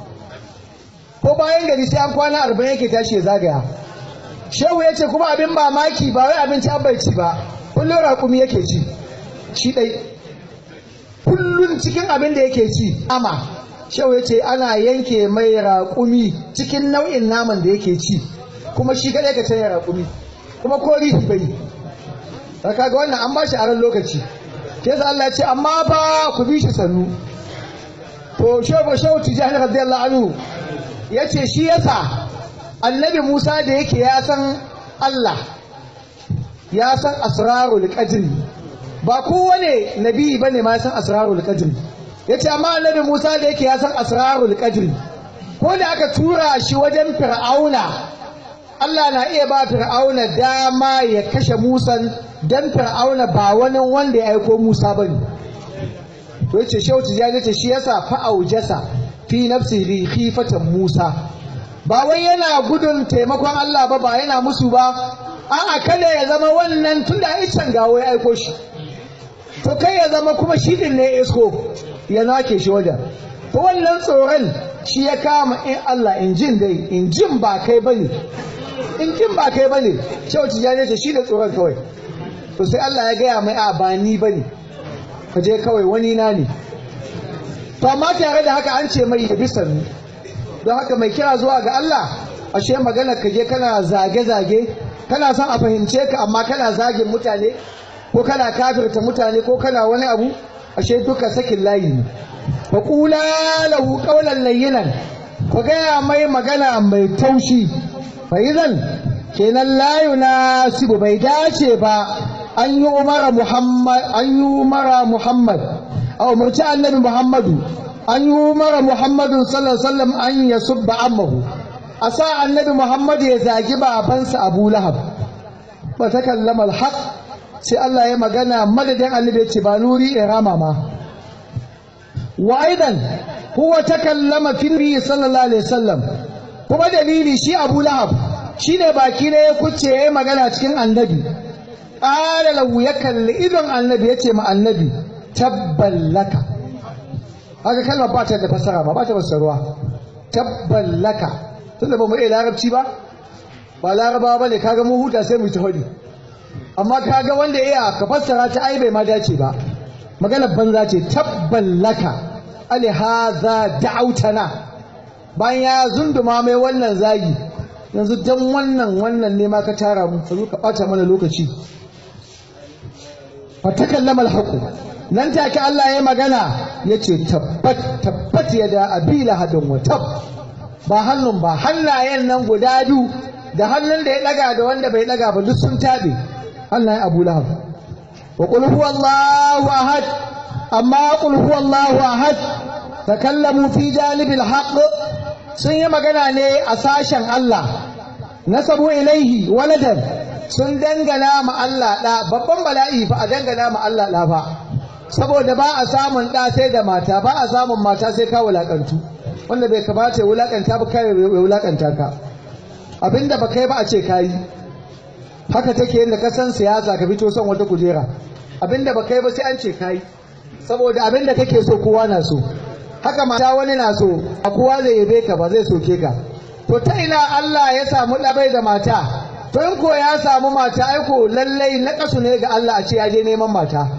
ko bayan gari sai an kwana arba'in yake tashi ya zagaya shehu ya ce kuma abin mamaki ba wai abinci an bai ci ba kullum raƙumi yake ci shi ɗai kullum cikin abin da yake ci ama shehu ya ce ana yanke mai raƙumi cikin nau'in naman da yake ci kuma shi kaɗai ka canya raƙumi kuma ko rihi bai da kaga wannan an ba shi aron lokaci ke sa Allah ce amma fa ku bi shi sannu to shehu shehu tijani radiyallahu anhu yace shi yasa annabi Musa da yake ya san Allah ya san asrarul qadri ba kowane nabi bane ma ya san asrarul qadri yace amma annabi Musa da yake ya san asrarul qadri ko da aka tura shi wajen fir'auna Allah na iya ba fir'auna dama ya kashe Musan dan fir'auna ba wani wanda ya aiko Musa bane to yace shehu tijani ce shi yasa fa'aujasa fi nafsihi khifatan Musa ba wai yana gudun taimakon Allah ba ba yana musu ba a'a kada ya zama wannan tunda ai can gawo ya aiko shi to kai ya zama kuma shi din ne isko ya nake shi wajen to wannan tsoron shi ya kama in Allah in jin dai in jin ba kai bane in jin ba kai bane shehu tijani ce shi da tsoron kawai to sai Allah ya gaya mai a ba ni bane ka je kawai wani na ne to amma tare da haka an ce mai ya bi sannu don haka mai kira zuwa ga Allah ashe magana ka je kana zage-zage kana son a fahimce ka amma kana zagin mutane ko kana kafirta mutane ko kana wani abu ashe duka sakin layi ne fa qula lahu qawlan layyinan ku gaya mai magana mai taushi fa idan kenan la yunasibu bai dace ba an yi umara muhammad an yi umara muhammad a umarci annabi muhammadu an yi umara muhammadu sallallahu alaihi wasallam an ya subba ammahu a sa annabi muhammadu ya zagi babansa abu lahab ba ta kallama alhaq sai Allah ya magana madadin annabi ya ce ba nuri irama ma wa aidan huwa takallama fi nabi sallallahu alaihi wasallam kuma dalili shi abu lahab shine baki ne ya kuce ya magana cikin annabi qala lahu ya kalli idon annabi yace ma annabi tabballaka haka kalmar ba ta da fasara ba ba ta fassarwa tabballaka tunda ba mu iya larabci ba ba larabawa bane kaga mu huta sai mu ta hadi amma kaga wanda iya ka fassara ta ai bai ma dace ba maganar banza ce tabban laka alihaza da'autana bayan ya zunduma mai wannan zagi yanzu dan wannan wannan ne ma ka tara mu ka zo ka bata mana lokaci fa takallama alhaqu nan take Allah ya magana yace tabbat tabbat yada abila hadin wa tab ba hannun ba hannayen nan guda biyu da hannun da ya daga da wanda bai daga ba duk sun tabe hannayen Abu Lahab wa qul huwallahu ahad amma qul huwallahu ahad takallamu fi janibil haqq sun yi magana ne a sashen Allah nasabu ilaihi waladan sun dangana ma Allah da babban bala'i fa a dangana ma Allah da fa saboda ba a samun da sai da mata ba a samun mata sai ka wulakantu wanda bai kamata ya wulakanta ba kai ya wulakanta ka abinda ba kai ba a ce kayi haka take yadda ka san siyasa ka fito son wata kujera abinda ba kai ba sai an ce kayi saboda abinda kake so kowa na so haka mata wani na so a kowa zai yabe ka ba zai soke ka to ta ina Allah ya samu labai da mata to in ko ya samu mata aiko lallai na kasu ne ga Allah a ce ya je neman mata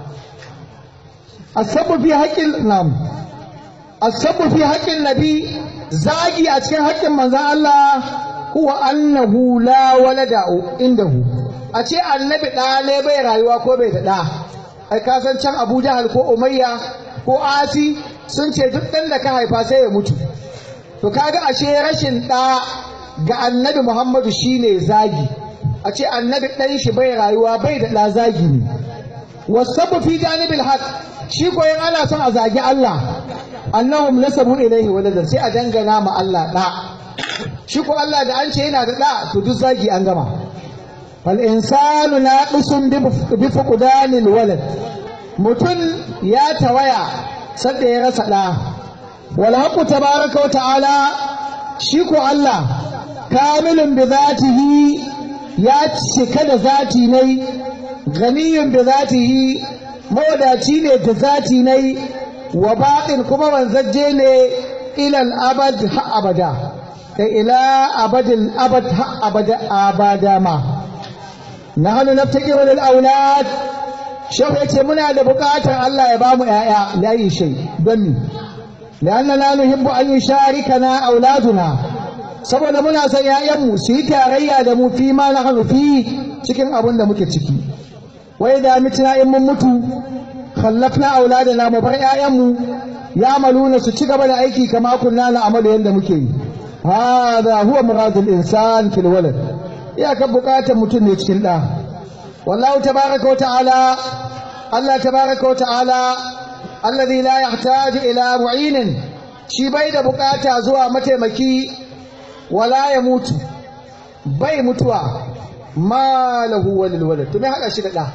asabu fi haƙƙin nam asabu fi haƙƙin nabi zagi a cikin haƙƙin manzon Allah huwa annahu la walada indahu a ce annabi ɗa bai rayuwa ko bai da ɗa ai ka san can Abu Jahal ko Umayya ko Asi sun ce duk ɗan da ka haifa sai ya mutu to kaga ashe rashin ɗa ga annabi Muhammadu shine zagi a ce annabi ɗan shi bai rayuwa bai da ɗa zagi ne wasabu fi janibil haq shi ko in ana son a zagi Allah annahum nasabu ilaihi waladan sai a dangana ma Allah ɗa shi ko Allah da an ce yana da ɗa to duk zagi an gama fal insanu naqisun bi fuqdanil walad mutum ya tawaya sadda ya rasa ɗa wal haqqu tabaraka wa ta'ala shi ko Allah kamilun bi zatihi ya cika da zati ne ganiyun bi zatihi mawadaci ne da zati ne wa baqin kuma wanzaje ne ilal abad ha abada kai ila abadil abad ha abada abada ma nahnu naftakiru lil aulad shehu yace muna da bukatar Allah ya bamu yaya layi shay don mi لأننا نحب أن يشاركنا أولادنا saboda muna son ‘ya'yanmu su yi tarayya da mu fi ma na hannu fi cikin abin da muke ciki wai da mitina in mun mutu khallafna auladana mu bar ‘ya'yanmu ya maluna su ci gaba da aiki kama kunna na amalu yadda muke yi hada huwa muradul insan fil walad iyaka bukatar mutum ne cikin ɗa wallahu tabaraka wa ta'ala Allah tabaraka wa ta'ala alladhi la yahtaju ila mu'inin shi bai da bukata zuwa mataimaki wala ya mutu bai mutuwa ma lahu walil walad to me hada shi da da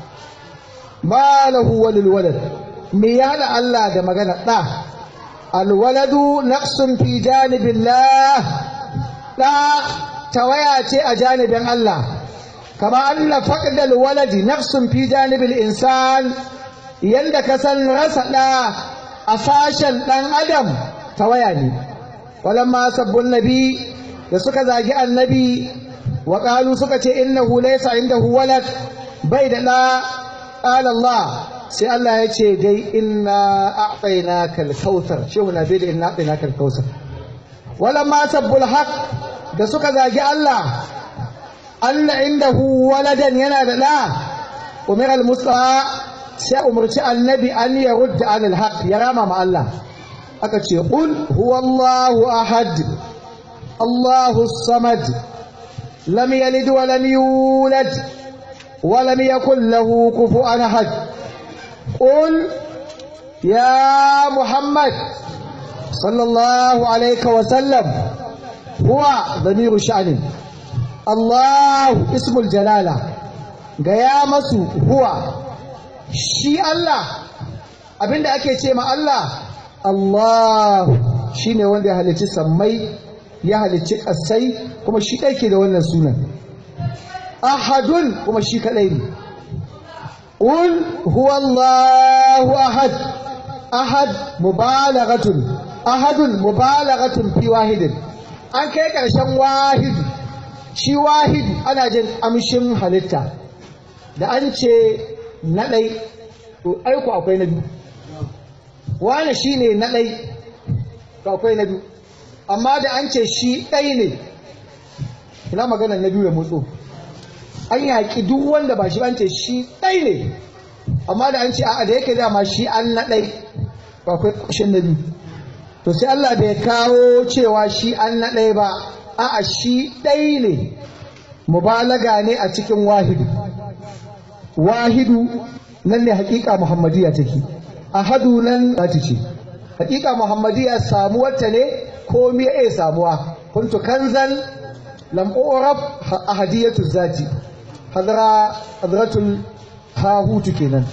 ma lahu walil walad me ya hada Allah da magana da al waladu naqsun fi janibillah da tawaya ce a janibin Allah kama anna faqdal waladi naqsun fi janibil insan yanda ka san rasa da a sashen dan adam tawaya ne walamma sabbun nabi da suka zagi annabi wa qalu suka ce innahu laysa indahu walad bai da da qala Allah sai Allah ya ce dai inna a'tainaka al-kautsar shehu na bai da inna a'tainaka al-kautsar walamma sabbul haq da suka zagi Allah anna indahu waladan yana da da umar al-mustafa sai umarci annabi an ya rudda an al-haq ya rama ma Allah aka ce qul huwallahu ahad الله الصمد لم يلد ولم يولد ولم يكن له كفوا احد قل يا محمد صلى الله عليه وسلم هو ضمير شأن الله اسم الجلالة قيامس هو شي الله abinda ake ce ma Allah Allah shine wanda ya halicci sammai ya halicci ƙasai kuma shi ɗauke da wannan sunan ahadun kuma shi kaɗai ne ul huwallahu ahad ahad mubalaghatun ahadun mubalaghatun fi wahidin an kai ƙarshen wahidu shi wahidu ana jin amshin halitta da an ce na ɗai to aiko akwai na biyu wane shi ne na ɗai to akwai na biyu amma da an ce shi ɗai ne ina maganar na biyu ya motso an yaƙi duk wanda ba shi an ce shi ɗai ne amma da an ce a'a da yake dama shi an na ɗai to akwai ƙoshin na biyu to sai Allah bai kawo cewa shi an na ɗai ba a'a shi ɗai ne mubalaga ne a cikin wahidu wahidu nan ne hakika muhammadiyya take ahadu nan zati ce hakika muhammadiyya samuwarta ne ko me ya samuwa kuntu kanzan lam urab ahadiyatu zati hadra hadratul hahutu kenan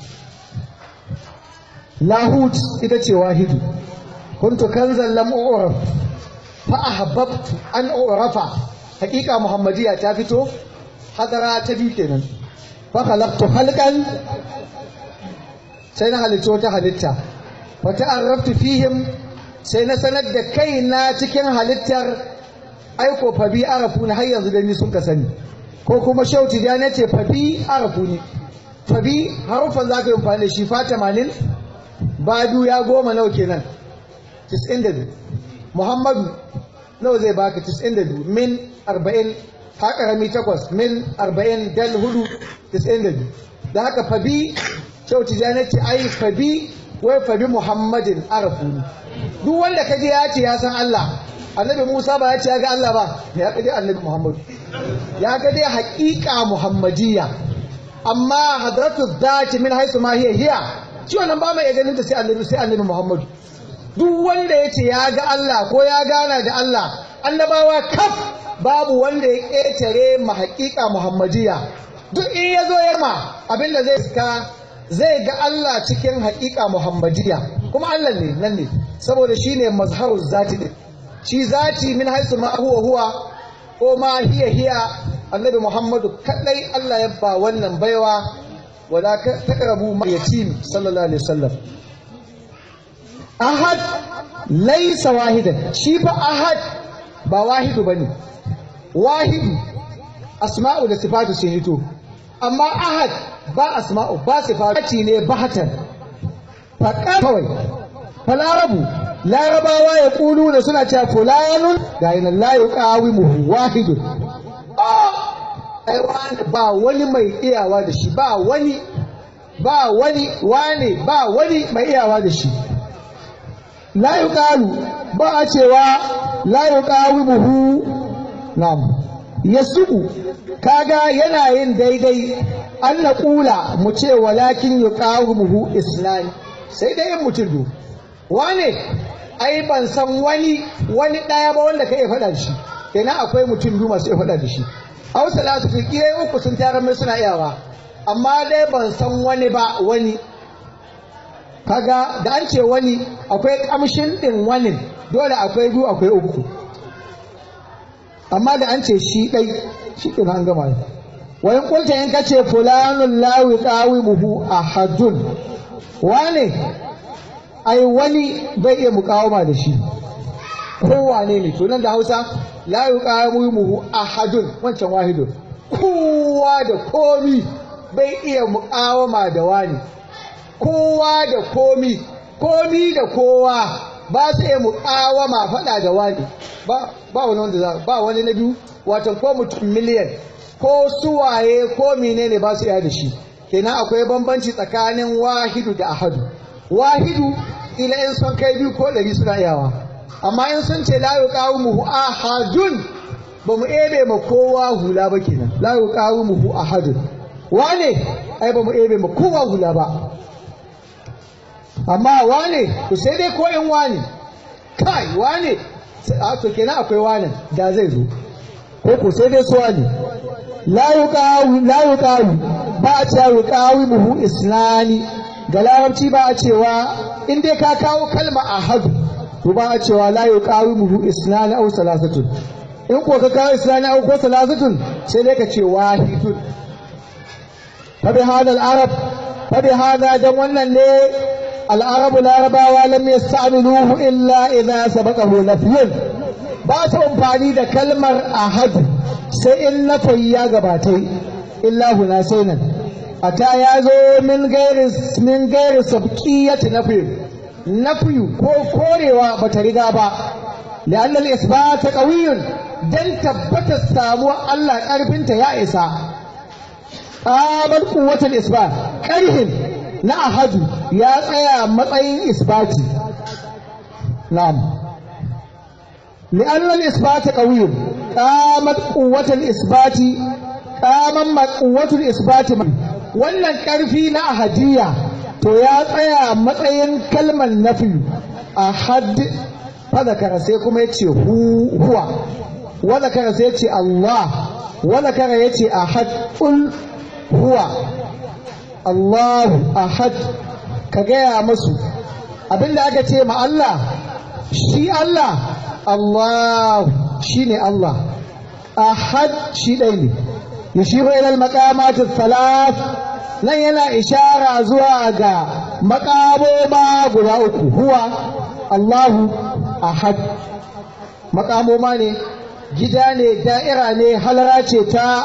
lahut ita ce wahidu kuntu kanzan lam urab fa ahbabtu an urafa hakika muhammadiyya ta fito hadara ta biyu kenan fa khalaqtu halqan sai na halitto ta halitta fa ta'arraftu fihim sai na sanar da kaina cikin halittar aiko fa bi arafu har yanzu da ni sun ka sani ko kuma shauti da na ce fa bi arafu ni fa bi harufan za ka yi amfani da shi fa 80 badu ya goma nawa kenan 92 muhammadu nawa zai baka 92 min 40 ha karami takwas min 40 dal hudu 92 da haka fabi kyau tijani ce ai fabi wai fabi muhammadin arafu ne duk wanda kaje ya ce ya san Allah annabi Musa ba ya ce ya ga Allah ba ya ga dai annabi Muhammad ya ga dai haƙiƙa muhammadiyya amma hadratu dhati min haisu ma hiya hiya shi wannan ba mai ganin ta sai annabi sai annabi Muhammad duk wanda ya ce ya ga Allah ko ya gana da Allah annabawa kaf babu wanda ya ƙetare ma haƙiƙa muhammadiyya duk in ya zo yamma abinda zai iska zai ga Allah cikin haƙiƙa muhammadiyya kuma Allah ne nan ne saboda shi ne mazharu zati ɗin shi zati min haisu ma huwa huwa ko ma hiya hiya annabi muhammadu kaɗai Allah ya ba wannan baiwa wala taqrabu ma yatim sallallahu alaihi wasallam ahad laisa wahidan shi fa ahad ba wahidu bane wahidu asma'u da sifatu sun hito amma ahad ba asma'u ba sifatu ne bahatan faƙa kawai falarabu larabawa ya ƙulu da suna cewa fulanun ga yi nan layu ƙawi mu wahidun ba wani mai iyawa da shi ba wani ba wani wane ba wani mai iyawa da shi la yuqalu ba a cewa la yuqawimuhu nam yasuku kaga yana yin daidai an na kula mu ce walakin yuqawimuhu islam sai dai in mutum do wane ai ban san wani wani daya ba wanda ka iya faɗa da shi kenan akwai mutum biyu masu iya faɗa da shi hausa la su fi uku sun tarar mai suna iyawa amma dai ban san wani ba wani kaga da an ce wani akwai kamshin ɗin wani dole akwai biyu akwai uku amma da an ce shi ɗai shi ɗin an gama wani kulta in kace fulanun lawi ƙawi muhu a hajjun wane ai wani bai iya mukawama da shi kowane ne to nan da hausa lawi ƙawi muhu a hajjun wancan wahidun kowa da komi bai iya mukawama da wani kowa da komi komi da kowa ba su iya muƙawama faɗa da wani ba wani wanda za ba wani na biyu watan ko mutum miliyan ko suwaye ko menene ba su iya da shi kenan akwai bambanci tsakanin wahidu da ahadu wahidu ila in sun kai biyu ko ɗari suna iyawa amma in sun ce la yuqawimuhu ahadun ba mu ebe ma kowa hula ba kenan la yuqawimuhu ahadun wane ai ba mu ebe ma kowa hula ba amma wane to sai dai ko in wane kai wane a to kenan akwai wane da zai zo ko ko sai dai su wane la yuqawi la yuqawi ba a cewa yuqawi muhu islani ga larabci ba a cewa in dai ka kawo kalma ahadu to ba a cewa la yuqawi muhu islani aw salasatun in ko ka kawo islani aw ko salasatun sai dai ka ce wahidun fa bi hadal arab fa bi hada dan wannan ne العرب العرباwa lam yasta'miluhu illa idza sabaqahu nafyun ba su amfani da kalmar ahad sai in nafayi ya gabatai illa huna sai nan ata ya zo min gairi min gairi sabqiyati nafi nafi ko korewa bata riga ba لأن الإثبات قوي دن تبت السامو الله قربنت يا إسا قامت قوة الإثبات قرهم نا أحد يا يا مطعين إثباتي نعم لأن الإثبات قوي قامت قوة الإثبات قامت قوة الإثبات wannan ƙarfi na ahadiyya to ya tsaya matsayin kalmar nafi ahad fadakara sai kuma ya ce huwa wadakara sai ya ce Allah wadakara ya ce ahad ƙul huwa Allahu ahad ka gaya musu abinda aka ce ma Allah shi Allah Allah shi ne Allah ahad shi ɗai ne yashiru ilal maqamatis salat nan yana ishara zuwa ga maƙamoma guda uku huwa Allahu ahad makamoma ne gida ne da'ira ne halara ce ta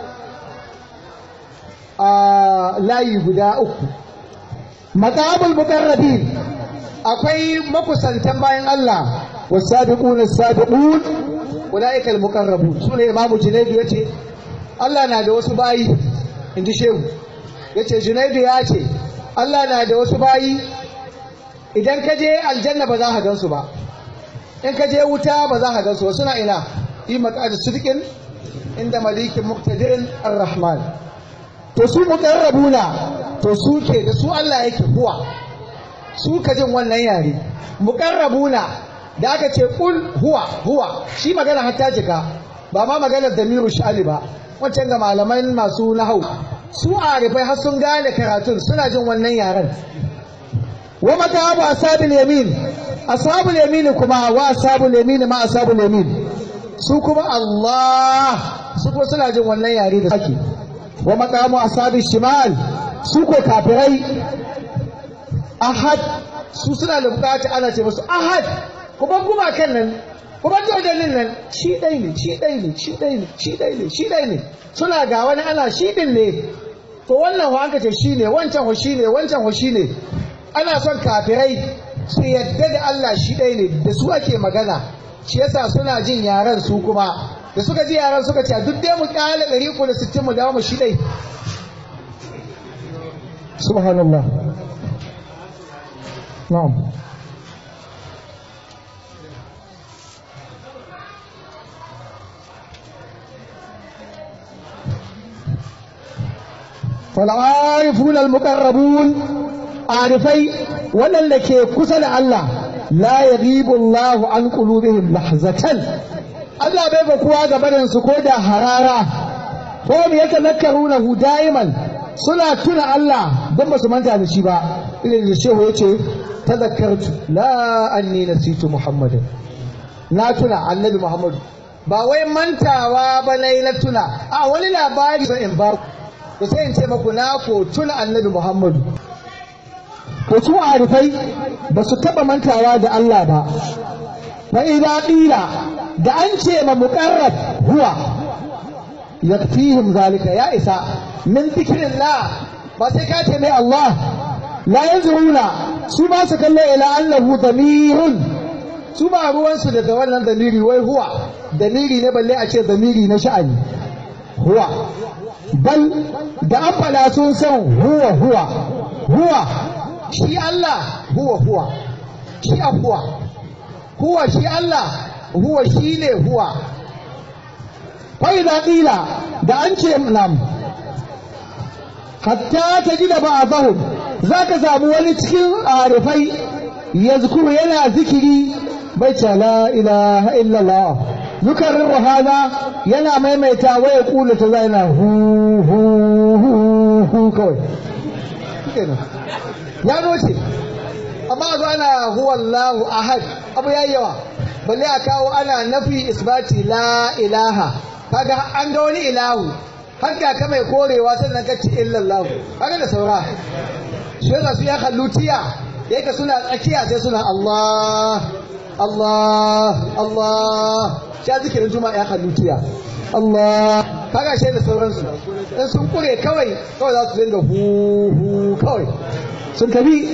a layi guda uku makamul mukarrabin akwai makusantan bayan Allah wasabiqun as-sabiqun ulaika al-muqarrabun sune imamu junaidu yace Allah na da wasu bayi inji shehu yace junaidu ya ce Allah na da wasu bayi idan ka je aljanna ba za ka gansu ba in ka je wuta ba za ka gansu ba suna ina yi maqad sidqin inda malikin muqtadirin ar-rahman to su muqarrabuna to su ke da su Allah yake huwa su ka jin wannan yare muqarrabuna da aka ce kul huwa huwa shi magana hatta jika ba ma maganar damiru shali ba wancan ga malaman masu nahau su arifai har sun gane karatun suna jin wannan yaren wa matabu ashabul yamin ashabul yamin kuma wa ashabul yamin ma ashabul yamin su kuma Allah su kuma suna jin wannan yare da sake wa maqamu ashabil shimal su ko kafirai ahad su suna da bukata ana ce musu ahad kuma kuma kan nan kuma dodalin nan shi dai ne shi dai ne shi dai ne shi dai ne shi dai ne suna ga wani ana shi din ne to wannan ho aka ce shi ne wancan ho shi ne wancan ho shi ne ana son kafirai su yadda da Allah shi ɗaya ne da su ake magana shi yasa suna jin yaran su kuma da suka ji yaran suka ce duk dai mu kyale ɗari uku da sittin mu dawo mu shi ɗai subhanallah na'am فالعارفون المقربون عارفي waɗanda ke kusa da Allah la yaghibu Allahu an qulubihim lahzatan Allah bai ba kowa ga barin su ko da harara ko me yake nakaruna daiman suna tuna Allah don ba su manta da shi ba irin da shehu yace tadhakkartu la anni nasitu muhammadin na tuna annabi muhammadu ba wai mantawa ba nayi na tuna a wani labari sai in ba ku sai in ce maku na ko tuna annabi muhammadu to su arifai ba su taɓa mantawa da Allah ba fa idza qila da an ce ma muqarrab huwa yakfihim zalika ya isa min dhikrillah ba sai ka ce mai Allah la yanzuruna su ba su kallo ila annahu damirun su ba ruwansu da wannan damiri wai huwa damiri ne balle a ce damiri na sha'ani huwa bal da an fada sun san huwa huwa huwa shi Allah huwa huwa shi huwa huwa shi Allah huwa shi ne huwa fai da ƙila da an ce nam hatta ta gida ba a zahun za ka samu wani cikin arifai ya zukuru yana zikiri bai ce la ilaha illallah zukarin ruhana yana maimaita waya kula ta zai na hu hu hu hu kawai ya noce amma zo ana huwallahu ahad abu yayi yawa balle a kawo ana nafi isbati la ilaha kaga an ga wani ilahu har ga ka mai korewa sannan ka ce illallahu kaga da saura shi yasa su ya hallutiya yake suna tsakiya sai suna Allah Allah Allah sha zikirin juma'a ya kalli tuya Allah kaga shi da sauransu in sun kure kawai kawai za su dinga hu hu kawai sun tabi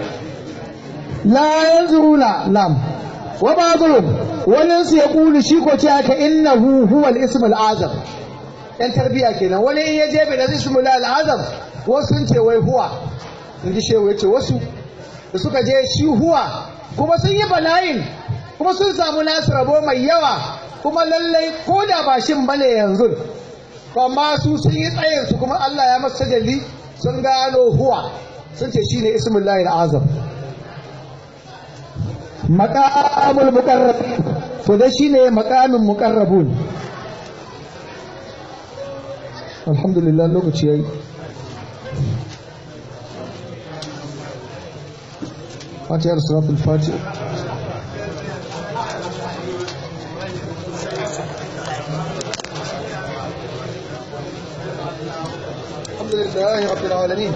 la yanzuruna nam wa ba'dhum wani su ya kulu shi ko ce aka innahu huwa al-ism al-azam yan tarbiya kenan wani in ya je bai da ism al-azam wasu sun ce wai huwa in ji shehu ya ce wasu da suka je shi huwa kuma sun yi bala'in kuma sun samu nasu rabo mai yawa kuma lallai ko da ba shin bane yanzu amma su sun yi tsayin su kuma Allah ya masa jalli sun gano huwa sun ce shine ismullahi azam maqamul muqarrabin to da shine maqamin muqarrabun alhamdulillah lokaci yayi فاتحة صلاة الفاتحة الحمد لله رب العالمين